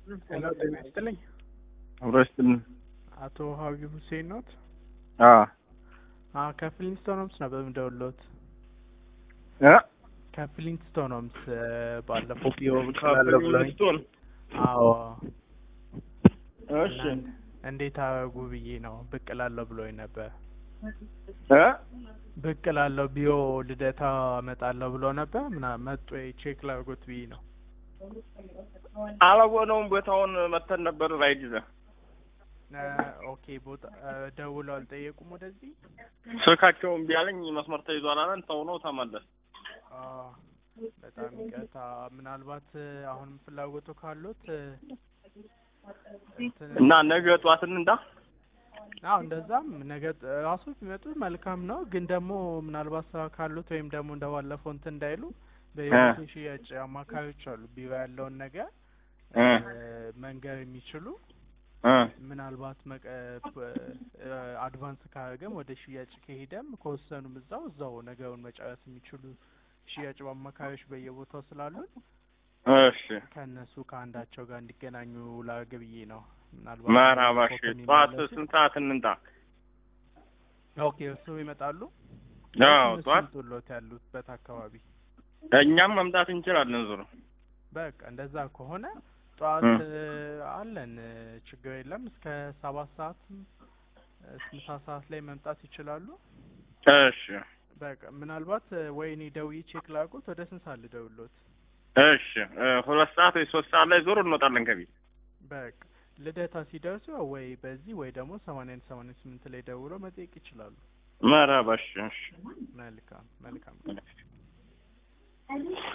ሄሎ ጤና ይስጥልኝ። አብሮ ይስጥልን። አቶ ሀቢ ሁሴን ኖት? አዎ አዎ ከፍሊንስቶን ሆምስ ነበር የምደውልዎት። እ ከፍሊንስቶን ሆምስ ባለፈው ቢሮ ብቅ እላለሁ ብለውኝ። ካፕሪስቶን አዎ እሺ እና እንዴት አደረጉ ብዬ ነው ብቅ እላለሁ ብለውኝ ነበር። እ ብቅ እላለሁ ቢሮ ልደታ እመጣለሁ ብሎ ነበር። ምና መጡ ወይ ቼክ ላድርጎት ብዬ ነው። አላወነውም ቦታውን መተን ነበር ራይድ ይዘህ እ ኦኬ ቦታ እ ደውለው አልጠየቁም ወደዚህ? ስልካቸው እምቢ አለኝ መስመር ተይዟል አለን ተው ነው ተመለስ አ በጣም ይቅርታ። ምናልባት እ አሁንም ፍላጎቱ ካሉት እ እንትን እና ነገ ጠዋት እንንዳ አዎ እንደዛም ነገ ጥ- ራሱ ቢመጡ መልካም ነው። ግን ደግሞ ምናልባት ስራ ካሉት ወይም ደግሞ እንደባለፈው እንትን እንዳይሉ በህይወት ሽያጭ አማካሪዎች አሉ ቢሮ ያለውን ነገር እ እ መንገር የሚችሉ እ ምናልባት መቀ እ አድቫንስ ካደረገም ወደ ሽያጭ ከሄደም ከወሰኑም እዛው እዛው ነገሩን መጨረስ የሚችሉ ሽያጭ አማካሪዎች በየቦታው ስላሉን እሺ ከእነሱ ከአንዳቸው ጋር እንዲገናኙ ላድርግ ብዬ ነው። ምናልባት መርሀባ እሺ ጠዋት ከሚመለሱ- ስንት ሰዓት እንንጣ ኦኬ እሱ ይመጣሉ። አዎ እነሱ ጠዋት ይምጡልዎት ያሉበት አካባቢ። እኛም መምጣት እንችላለን ዙሮ በቃ እንደዛ ከሆነ ጠዋት እ እ አለን እ ችግር የለም። እስከ ሰባት ሰዓትም እስከ ምሳ ሰዓት ላይ መምጣት ይችላሉ። እሺ በቃ ምናልባት እ ወይ እኔ ደውዬ ቼክ ላድርጎት ወደ ስንት ሰዓት ልደውልዎት? እሺ እ ሁለት ሰዓት ወይ ሶስት ሰዓት ላይ ዞር እንወጣለን ከቤት በቃ ልደታ ሲደርሱ ያው ወይ በዚህ ወይ ደግሞ ሰማንያ አንድ ሰማንያ ስምንት ላይ ደውለው መጠየቅ ይችላሉ። መርሀባ እሺ እሺ መልካም መልካም